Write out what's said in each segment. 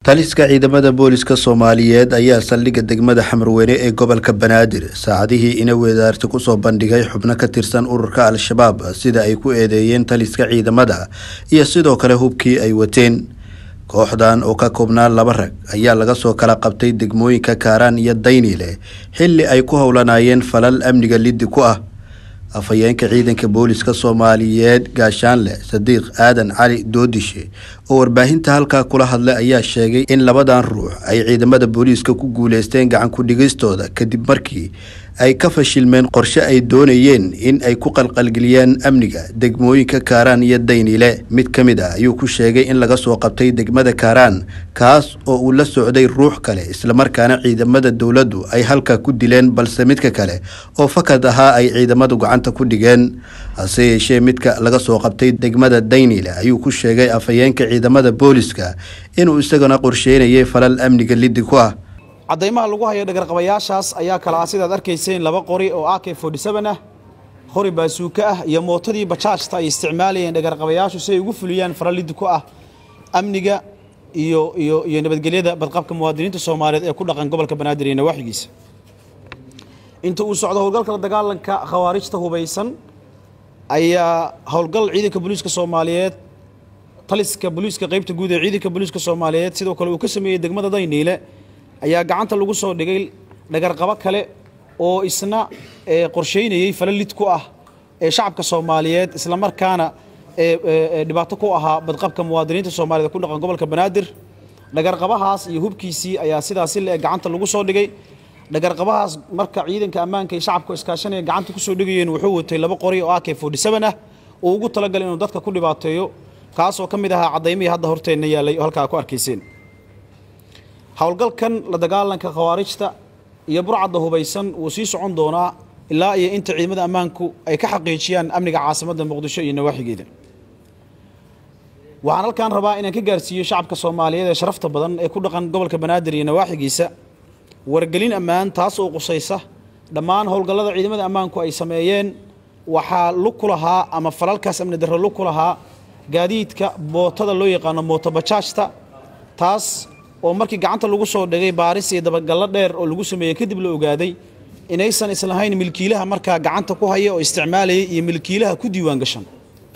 taliska ciidamada booliska soomaaliyeed ayaa saldhigga degmada xamarweyne ee gobolka banaadir saacadihii ina weedaarti kusoo bandhigay xubno ka tirsan ururka al-shabaab sida ay ku eedeeyeen taliska ciidamada iyo sidoo kale hubkii ay wateen kooxdan oo ka koobnaa laba rag ayaa laga soo kala qabtay degmooyinka kaaraan iyo dayniile xilli ay ku howlanayeen falal amniga liddi ku ah afhayeenka ciidanka booliska soomaaliyeed gaashaanle sadiiq aadan cali doodishe oo warbaahinta halkaa kula hadlay ayaa sheegay in labadan ruux ay ciidamada booliiska ku guuleysteen gacan ku-dhigistooda kadib markii ay ka fashilmeen qorshe ay doonayeen in ay ku qalqalgeliyaan amniga degmooyinka kaaraan iyo dayniile mid ka mid ah ayuu ku sheegay in laga soo qabtay degmada kaaraan kaas oo uu la socday ruux kale islamarkaana ciidamada dowladdu ay halkaa ku dileen balse midka kale oo fakad ahaa ay ciidamadu gacanta ku dhigeen hase yeeshee midka laga soo qabtay degmada dayniile ayuu ku sheegay afhayeenka ciidamada booliska inuu isagana qorsheynayay falal amniga liddi ku ah caddaymaha lagu hayo dhagarqabayaashaas ayaa kala ah sidaad arkayseen laba qori oo ak ah qori baasuuka ah iyo mootadii bajaajta ay isticmaalayeen dhagarqabayaashu si ay ugu fuliyaan faralidi ku ah amniga iyo iyo iyo nabadgelyada badqabka muwaadiniinta soomaaliyeed ee ku dhaqan gobolka banaadir iyo nawaaxigiisa inta uu socdo howlgalka la dagaalanka khawaarijta hubaysan ayaa howlgal ciidanka booliiska soomaaliyeed taliska booliiska qaybta guud ee ciidanka booliiska soomaaliyeed sidoo kale uu ka sameeyey degmada dayniile ayaa gacanta lagu soo dhigay dhagarqabo kale oo isna qorsheynayey fala lid ku ah ee shacabka soomaaliyeed islamarkaana dhibaato ku ahaa badqabka muwaadiniinta soomaaliyed ku dhaqan gobolka banaadir dhagarqabahaas iyo hubkiisii ayaa sidaasi le gacanta lagu soo dhigay dhagarqabahaas marka ciidanka ammaanka iyo shacabka iskaashanaya gacanta kusoo dhigayeen wuxuu watay laba qori oo ak ah oo ugu talagalay inuu dadka ku dhibaateeyo kaasoo ka mid ahaa caddaymihii hadda horteenna yaalay oo halkaa ku arkayseen howlgalkan la dagaalanka khawaarijta iyo burcadda hubaysan wuu sii socon doonaa ilaa iyo inta ciidamada ammaanku ay ka xaqiijiyaan amniga caasimadda muqdisho iyo nawaaxigeeda waxaan halkan rabaa inaan ka gaarsiiyo shacabka soomaaliyeed ee sharafta badan ee ku dhaqan gobolka banaadir iyo nawaaxigiisa wargelin ammaan taas oo qusaysa dhammaan howlgallada ciidamada ammaanku ay sameeyeen waxaa lug ku lahaa ama falalkaas amni darro lug ku lahaa gaadiidka bootada loo yaqaano mootobajaajta taas oo markii gacanta lagu soo dhigay baaris iyo dabagallo dheer oo lagu sameeyey kadib la ogaaday inaysan islahayn milkiilaha markaa gacanta ku haya oo isticmaalayay iyo milkiilaha ku diiwaan gashan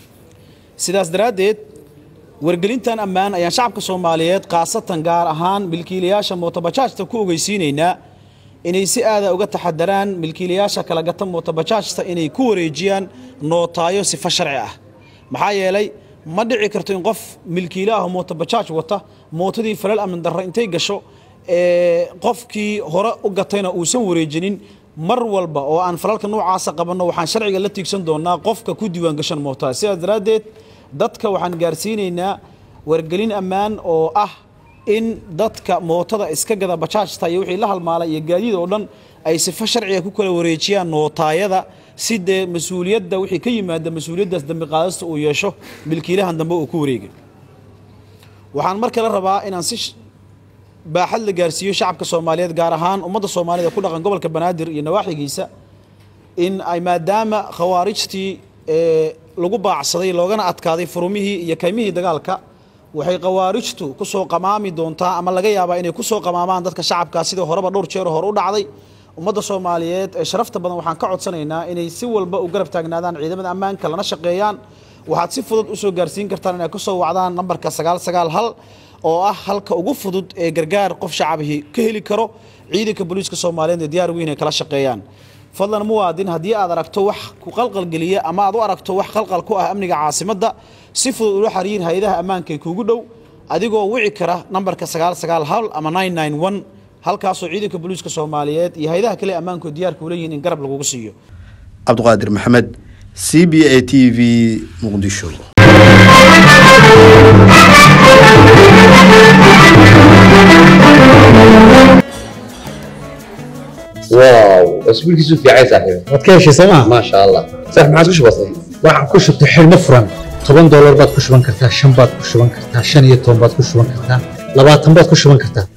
sidaas daraaddeed wargelintan ammaan ayaan shacabka soomaaliyeed khaasatan gaar ahaan milkiilayaasha mootobajaajta ku ogeysiinaynaa inay si aada uga taxadaraan milkiilayaasha kala gata mootobajaajta inay ku wareejiyaan nootaayo sifa sharci ah maxaa yeelay ma dhici karto in qof milkiila ah mootobajaaj wata mootadii falal amni darro intay gasho qofkii hore u gatayna uusan wareejinin mar walba oo aan falalka noocaasa qabanno waxaan sharciga la tiigsan doonaa qofka ku diiwaan gashan mootada sidaas daraaddeed dadka waxaan gaarsiinaynaa wargelin ammaan oo ah in dadka mootada iska gada bajaajta iyo wixii la halmaalay iyo gaadiid oo dhan ay sifo sharciga ku kala wareejiyaan nootaayada si dee mas-uuliyadda wixii ka yimaada mas-uuliyaddaas dambi qaadasta uu yeesho milkiilahan dambe uu ku wareegay waxaan mar kale rabaa inaan si baaxad la gaarsiiyo shacabka soomaaliyeed gaar ahaan ummadda soomaaliyed ee ku dhaqan gobolka banaadir iyo nawaaxigiisa in ay maadaama khawaarijtii lagu baacsaday loogana adkaaday furumihii iyo kaymihii dagaalka waxay khawaarijtu ku soo qamaami doontaa ama laga yaabaa inay ku soo qamaamaan dadka shacabka sidii horeba dhowr jeer hore u dhacday ummadda soomaaliyeed ee sharafta badan waxaan ka codsanaynaa inay si walba u garab taagnaadaan ciidamada ammaanka lana shaqeeyaan waxaad si fudud usoo gaarsiin kartaan inay ku soo wacdaan nambarka sagaal sagaal hal oo ah halka ugu fudud ee gargaar qof shacabihii ka heli karo ciidanka booliiska soomaaliyeed ee diyaar weyn ay kala shaqeeyaan fadlan muwaadin haddii aad aragto wax ku qalqalgeliya ama aad u aragto wax qalqal ku ah amniga caasimadda si fudud ula xiriir hay-adaha ammaanka ee kuugu dhow adigoo wici kara nambarka sagaal sagaal hal ama nine nine one halkaasoo ciidanka booliiska soomaaliyeed iyo hay-adaha kale ammaanku diyaarka u leeyihin in garab lagugu siiyo cabdiqaadir maxamed c b a t v muqdisho واو اسبوعك في عايز صاحبي waad ka heshay sooma ما شاء الله صح ما عاد وش بصير waxaan ku shubtay xidhmo furan toban doolar baad ku shuban kartaa shan baad ku shuban kartaa shan iyo toban baad ku shuban kartaa labaatan baad ku shuban kartaa